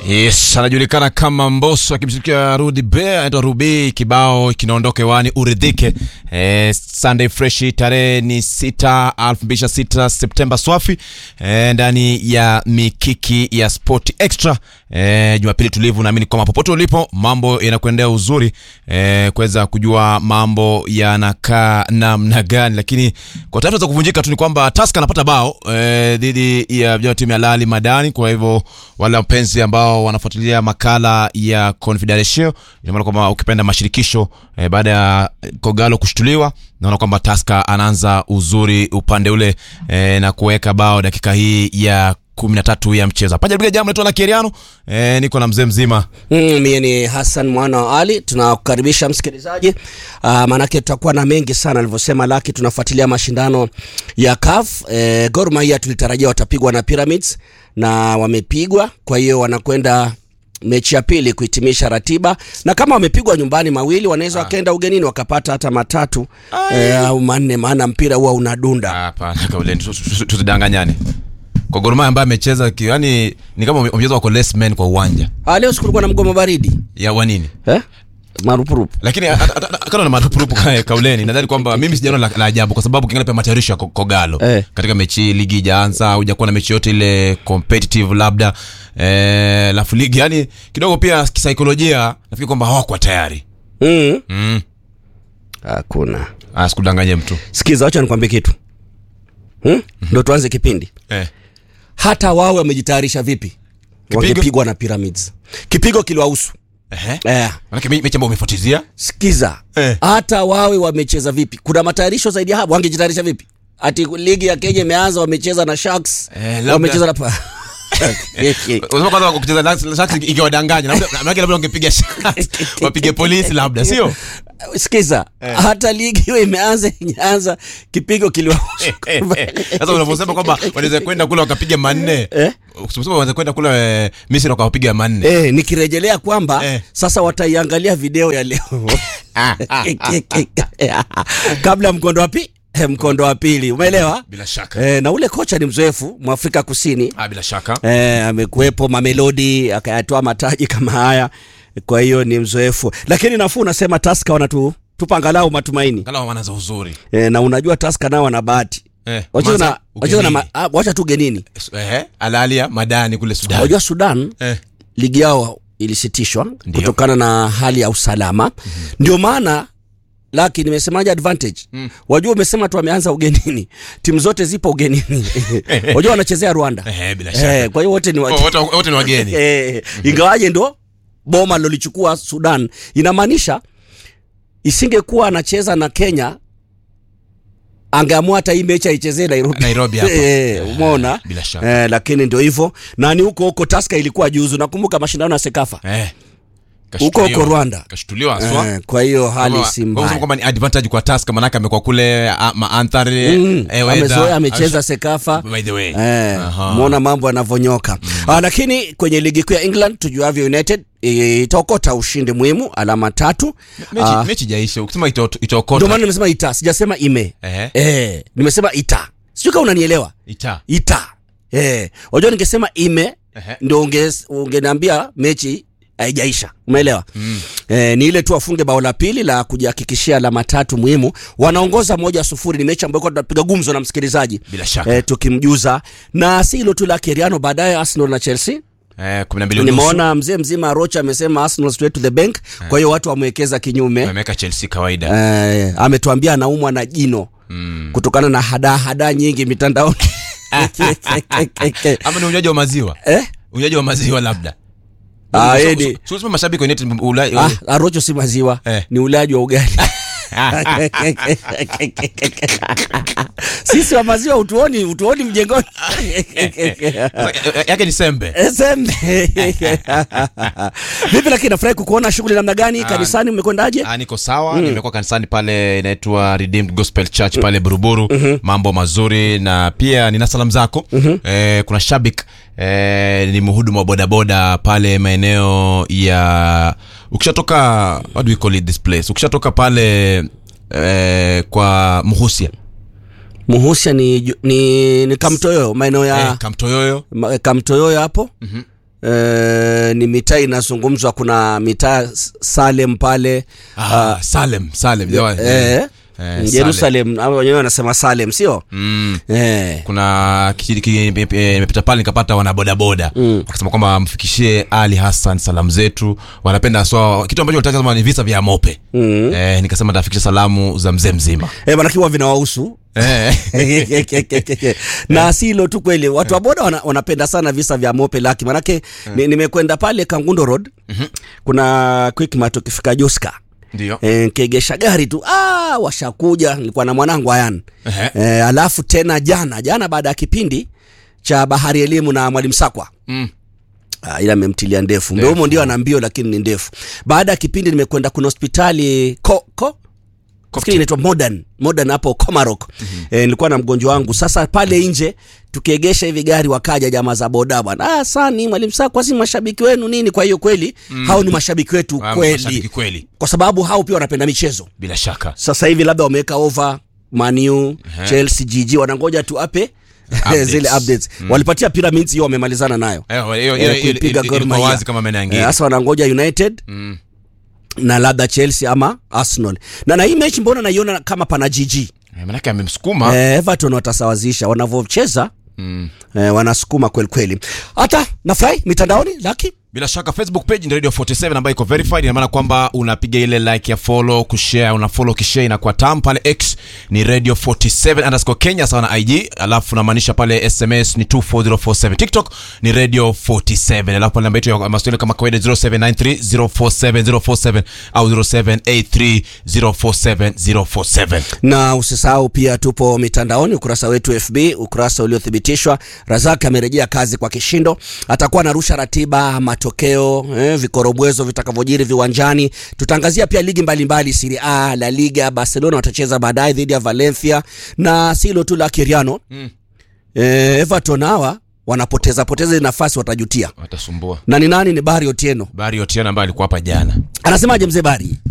Yes, anajulikana kama Mbosso akimshirikia Rudi Be, anaitwa Ruby. Kibao kinaondoka hewani uridhike. Eh, Sunday Fresh tarehe ni 6 2026 Septemba swafi eh, ndani ya mikiki ya Sport Extra eh, Jumapili tulivu. Naamini kwamba popote ulipo mambo yanakuendea uzuri eh, kuweza kujua mambo yanakaa namna gani, lakini kwa taarifa za kuvunjika tu ni kwamba Tusker anapata bao eh, dhidi ya vijana wa timu ya Lali Madani. Kwa hivyo wale wapenzi ambao wanafuatilia makala ya Confederation, ina maana kwamba ukipenda mashirikisho eh, baada ya Kogalo kushtuliwa, naona kwamba Tusker anaanza uzuri upande ule eh, na kuweka bao dakika hii ya kumi na tatu ya mchezo. Hapa jaribu jambo naitwa na Keriano eh, niko na mzee mzima Mm, mie ni Hassan mwana wa Ali. Tunakukaribisha msikilizaji, uh, maanake tutakuwa na mengi sana alivyosema Laki. Tunafuatilia mashindano ya CAF. E, Gor Mahia tulitarajia watapigwa na Pyramids na wamepigwa, kwa hiyo wanakwenda mechi ya pili kuhitimisha ratiba, na kama wamepigwa nyumbani mawili, wanaweza wakaenda ugenini wakapata hata matatu e, au manne, maana mpira huwa unadunda. hapana, kauleni tusidanganyane. Kwa Gor Mahia ambaye amecheza ki- yani ni kama mchezo wako less men kwa uwanja Ah, leo sikulikuwa na mgomo baridi ya wanini eh? marupurupu lakini a- a- a- kando na marupurupu kaya kauleni, nadhani kwamba mimi sijaona la, la ajabu kwa sababu kiangalia pia matayarisho ya Ko- Kogalo Eh. katika mechi hii, ligi ijaanza, hujakuwa na mechi yote ile competitive labda eh, lafu ligi yani kidogo pia kisaikolojia nafikiri kwamba hawakuwa tayari mm. mm. Hakuna. Ah, sikudanganye mtu Sikiza, wacha nikwambie kitu hmm? Ndo tuanze kipindi. eh. Hata wao wamejitayarisha vipi, wangepigwa na Pyramids, kipigo kiliwahusu Ehe. eh. Manake me- mechi ambayo umefuatizia Sikiza Eh. hata wawe wamecheza vipi, kuna matayarisho zaidi ya hapo, wangejitayarisha vipi? Ati ligi ya Kenya imeanza, wamecheza na Sharks Eh, labda- wamecheza na pa Unasema kwanza kucheza na Sharks ingewadanganya labda manake labda wangepiga Sharks wapige polisi labda sio Sikiza, hata ligi hiyo imeanza, inyaanza kipigo kiliwahusu sasa unavyosema kwamba wanaweza kwenda kule wakapiga manne Eh? Usema wanaweza kwenda kule eh, Misri wakawapiga manne Eh, nikirejelea kwamba Eh. sasa wataiangalia video ya leo kabla mkondo wa pi eh, mkondo wa pili umeelewa bila shaka eh, na ule kocha ni mzoefu mwafrika kusini ah, bila shaka eh, amekuwepo mamelodi akayatoa mataji kama haya kwa hiyo ni mzoefu lakini nafuu unasema taska wanatu tupa angalau matumaini angalau wanaanza uzuri eh, na unajua taska nao wana bahati eh, wacheza na, Manza, wacheza na ma, ugenini. ah, wacha tu genini eh, alalia madani kule Sudan unajua sudan eh. ligi yao ilisitishwa kutokana na hali ya usalama mm-hmm. ndio maana laki nimesemaje advantage mm. wajua umesema tu wameanza ugenini timu zote zipo ugenini wajua wanachezea rwanda Eh, bila shaka eh, kwa hiyo wote ni wa... wote wote ni wageni eh, ingawaje ndo boma lolichukua sudan inamaanisha isingekuwa anacheza na kenya angeamua hata hii mechi aichezee nairobi Nairobi hapa. eh, umeona bila shaka. eh, lakini ndio hivyo na ni huko huko taska ilikuwa juzu nakumbuka mashindano ya sekafa eh. Huko huko Kashtuliwa. Rwanda. kashtuliwa haswa Eh, kwa hiyo hali Kwamba- si kwa kusema mbaya kwamba ni advantage kwa Tusker manake amekuwa kule ah, maanthari Mm, eh, weather, amezoea amecheza amesha- sekafa by the way Eh, Aha. mwona mambo yanavyonyoka ah, lakini kwenye ligi kuu ya england tujuavyo united eh, itaokota ushindi muhimu alama tatu mechi Ah, mechi jaisha ukisema ito- ndio itaokota maana nimesema ita sijasema ime eh eh, nimesema ita sijui kama unanielewa ita ita eh, wajua ningesema ime Ehe. ndio unge- ungeniambia mechi haijaisha umeelewa mm. eh, ni ile tu wafunge bao la pili la kujihakikishia alama tatu muhimu wanaongoza moja sufuri ni mechi ambayo kwa tunapiga gumzo na msikilizaji bila shaka eh, tukimjuza na si hilo tu la keriano baadaye arsenal na chelsea eh 12 nusu nimeona mzee mzima rocha amesema arsenal straight to the bank kwa hiyo watu wamewekeza kinyume ameweka Chelsea kawaida eh, ametuambia anaumwa na jino mm. kutokana na hada hada nyingi mitandaoni ama ni unywaji wa maziwa eh? unywaji wa maziwa labda Ah, So- yeye so- ni- so- so- mashabiki wa United Ulaya Ah, arocho si maziwa Eh. ni ulaji wa ugali sisi wa maziwa utuoni utuoni mjengoni yake ni sembe Sembe. vipi lakini nafurahi kukuona shughuli namna gani kanisani umekwendaje Ah, niko sawa nimekuwa kanisani pale inaitwa Redeemed Gospel Church pale Buruburu mambo mazuri na pia nina salamu zako eh, kuna shabik eh, ni mhudumu wa bodaboda pale maeneo ya ukishatoka what do we call it this place ukishatoka pale eh, kwa Muhusia muhusia ni, ju- ni, ni kamtoyoyo maeneo ya eh, Kamtoyoyo ma- kamtoyoyo hapo eh, ni mitaa inazungumzwa kuna mitaa S- salem pale ah, salem salem jawa- eh, Eh, jerusalem au wenyewe wanasema salem sio mm. eh. kuna kijiji ki- imepita pale nikapata wanabodaboda mm. akasema kwamba mfikishie ali hassan salamu zetu wanapenda so kitu ambacho nataka sema ni visa vya mope mm. eh, nikasema tafikisha salamu za mzee mzima Eh, manake huwa vinawahusu eh. na si hilo tu kweli watu wa boda wana, wanapenda sana visa vya mope laki manake ni, nimekwenda pale kangundo road kuna quickmart ukifika joska ndio e, nkegesha gari tu ah, washakuja nilikuwa na mwanangu ayan Ehe. e, alafu tena jana jana baada ya kipindi cha bahari elimu na mwalimu sakwa mm. Ah, ila amemtilia ndefu mdomo ndio ana mbio lakini ni ndefu baada ya kipindi nimekwenda kuna hospitali ko, ko? Nafikiri inaitwa modern modern hapo comarok mm-hmm. e, nilikuwa na mgonjwa wangu sasa pale nje tukiegesha hivi gari wakaja jamaa za boda bwana ah, sani mwalimu sakwa si mashabiki wenu nini kwa hiyo kweli mm. hao ni mashabiki wetu Ah, kweli mashabiki kweli kwa sababu hao pia wanapenda michezo bila shaka sasa hivi labda wameweka over manu chelsea jiji wanangoja tu ape Updates. zile updates walipatia pyramids hiyo wamemalizana nayo Eh, hiyo- Eh, hiyo- hiyo- kuipiga hiyo- Gor ilikuwa Mahia. wazi kama meno ya Eh, ngiri sasa wanangoja united Mm. na labda chelsea ama arsenal na na hii mechi mbona naiona kama pana jiji Eh, manake amemsukuma eh, everton watasawazisha wanavyocheza mm. eh, wanasukuma kweli kweli hata nafurahi mitandaoni laki bila shaka facebook page ni radio 47 ambayo iko verified ina maana kwamba unapiga ile like ya follow kushare una follow kishare inakuwa tam pale x ni radio 47 underscore kenya sawa na ig alafu unamaanisha pale sms ni 24047 tiktok ni radio 47 alafu pale namba yetu ya maswali kama kawaida 0793047047 au 0783047047 na usisahau pia tupo mitandaoni ukurasa wetu fb ukurasa uliothibitishwa razak amerejea kazi kwa kishindo atakuwa anarusha ratiba matokeo eh, vikorobwezo vitakavyojiri viwanjani tutaangazia pia ligi mbalimbali siri a la liga barcelona watacheza baadaye dhidi ya valencia na si hilo tu la kiriano mm. eh, everton hawa wanapoteza poteza ile nafasi watajutia watasumbua na ni nani ni bari otieno bari otiana ambaye alikuwa hapa jana anasemaje mzee bari